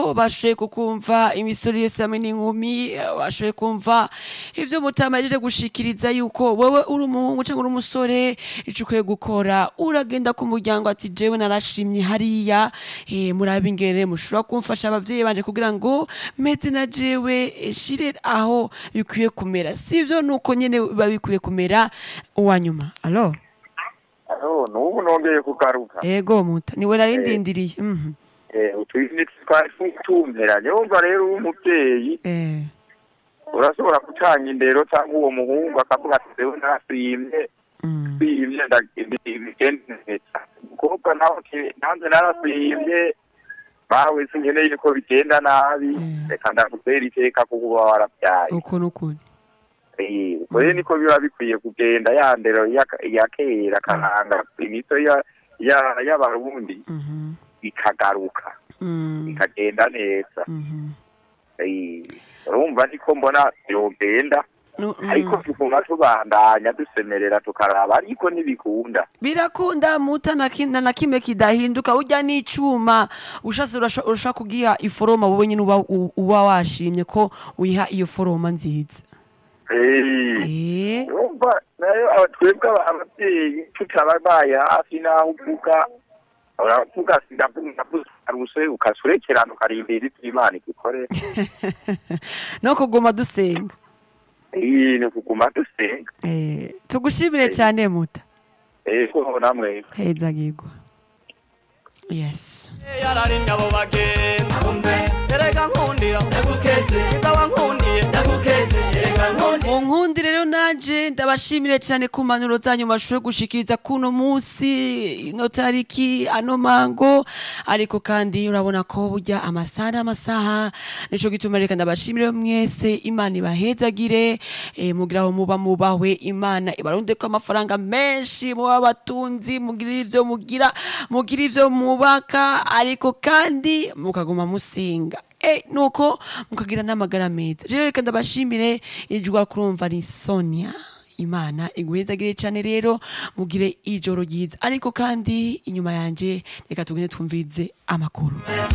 bashoboye kukumva imisore yose hamwe n'inkumi bashoboye kumva ivyo mutama yajeje gushikiriza yuko wewe uri umuhungu canke uri umusore ico ukwiye gukora uragenda ku muryango ati jewe narashimye hariya eh, murabe ingene mushobora kumfasha abavyeyi banje kugira ngo meze na jewe eh, shire aho bikwiye kumera sivyo nuko nyene biba bikwiye kumera uwanyuma alo Alo, n'ubu nongeye kugaruka ego muta niwe narindindiriye mhm Eh, utwini twari tutumperanye wumva rero uri umuvyeyi eh urashobora gutanga indero cyangwa uwo muhungu akavuga ati jewe narasimye mm. simye bigende neza umukobwa nawe ati nanze narasimye bawe sinkeneye ko bigenda nabi Mm. reka ndakutera iteka kuko uba warabyaye uko nukuri Eh, ubwo rero niko biba bikwiye kugenda ya ndero ya- ya kera karanga imico ya- ya- y'abarundi mhm ikagaruka mm. ikagenda neza mhm Eh, urumva niko mbona yogenda Nu- mm. ariko tuguma tubandanya dusemerera tukaraba ariko ntibikunda birakunda muta na ki- na na kimwe kidahinduka urya n'icuma ushase urasha urasha kugiha iforoma wowe nyine uba u- uba washimye ko uyiha iyo foroma nziza Eh, eh urumva nayo aba- twebwe aba- abavyeyi tutababaye hafi n'aho uvuga uravuga ati ndavuga ndavuze aruse ukasurekerana ukarindira ivyo imana igukorera no kuguma dusenga iyi ni kuguma dusenga eh tugushimire cyane muta ego namwe heza gigwa yes yararimye abo bagenzi erega nkundira iza wankundiye erega nkundira Munkundi rero nanje ndabashimire cyane ku manuro zanyu mashoboye gushikiriza kuno musi ino tariki ano mango ariko kandi urabona ko burya amasaha n'amasaha nico gituma reka ndabashimire mwese imana ibahezagire eh, mugira aho muba mubahwe imana ibarunde ko amafaranga menshi muba abatunzi mugira ivyo mugira mugira ivyo mubaka ariko kandi mukaguma musinga Eh, nuko mukagira n'amagara meza rero reka ndabashimire ijwa kurumva ni sonia imana iguhezagire cyane rero mugire ijoro ryiza ariko kandi inyuma yanje reka tugende twumvirize amakuru